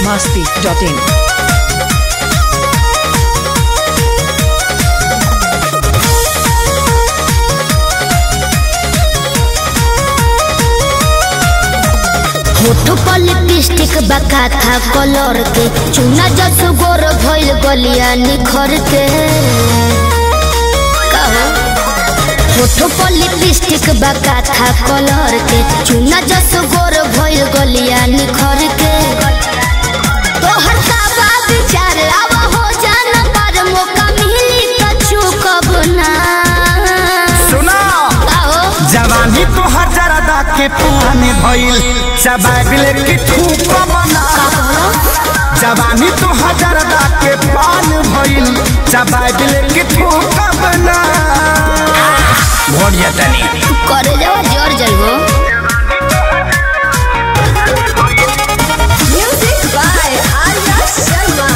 masti.in. होठ पर lipstick बका था कलर के चूना जस गोर भइल गलिया निखर के कहो होठ पर लिपस्टिक बका था कलर के चूना जस गोर भइल गलिया निखर के तोहर का बात विचार अब हो जाना पर मौका मिली तो चूकब ना सुना कहो जवानी तो हजारदा के पुराने भइल चबाबिल की ठूक बना जवानी तो हजारदा के पान भइल चबाबिल की ठूक बना भोट जतनी करे जाओ जर जाइबो म्यूजिक बाय आर्या शर्मा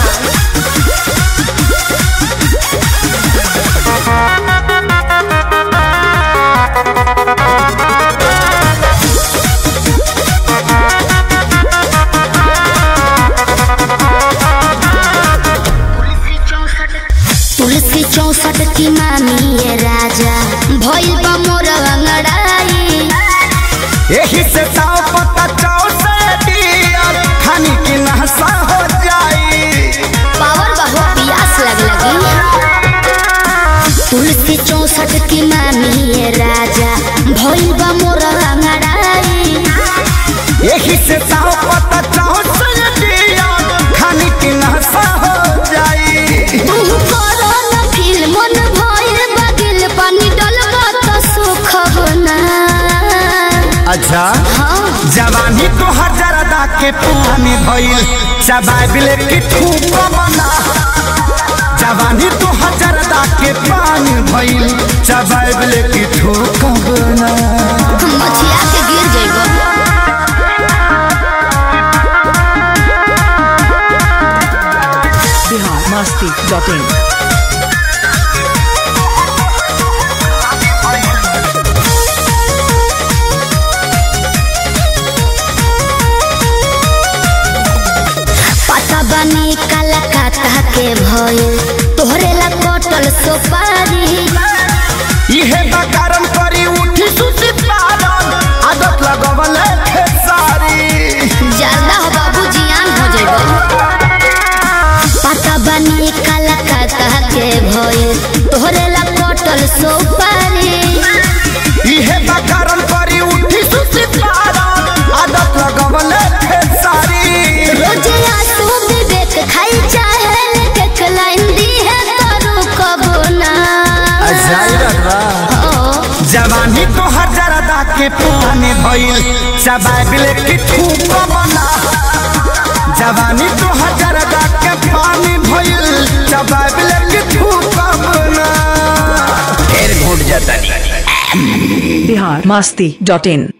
तुलसी चौसठ की मामी ये राजा भइल बा मोर अंगड़ाई यही से ताव पता चाव से दियर खानी की नहसा हो जाई पावर बहु पियास लग लगी तुलसी चौसठ की मामी ये राजा भइल बा मोर अंगड़ाई यही से ताव पता चाव से दियर खानी की नहसा हो जाई तू करो न फील मन भइल बगिल पानी डलबा त सुख बना अच्छा हाँ जवानी तो हजारदा के पुराने भइल चबाबिल की ठूक बना जवानी तो हजारदा के पानी भइल चबाबिल की ठूक बना मछिया के गिर जइबो Bihar masti.in. पता बनी कलकत्ता के भइल तोहरे ला कटल सोपारी इहे बकारम करी उठी सुती पारन आदत लगवल खेसारी ज्यादा हो बाबू जियान हो जइबो पता बनी कलकत्ता के भइल तोहरे ला कटल सोपारी इहे बकारम करी उठी सुती पारन आदत लगवल खेसारी रोज आंसू विवेक खाई चाहे लेके लाइन दी है करू कबो ना ओ जवानी तो हजारदा के पुराने भइल चबाबिल की ठूक बना जवानी तो हजारदा के पानी भइल चबाबिल की ठूक बना फिर घुट जाता Bihar masti.in.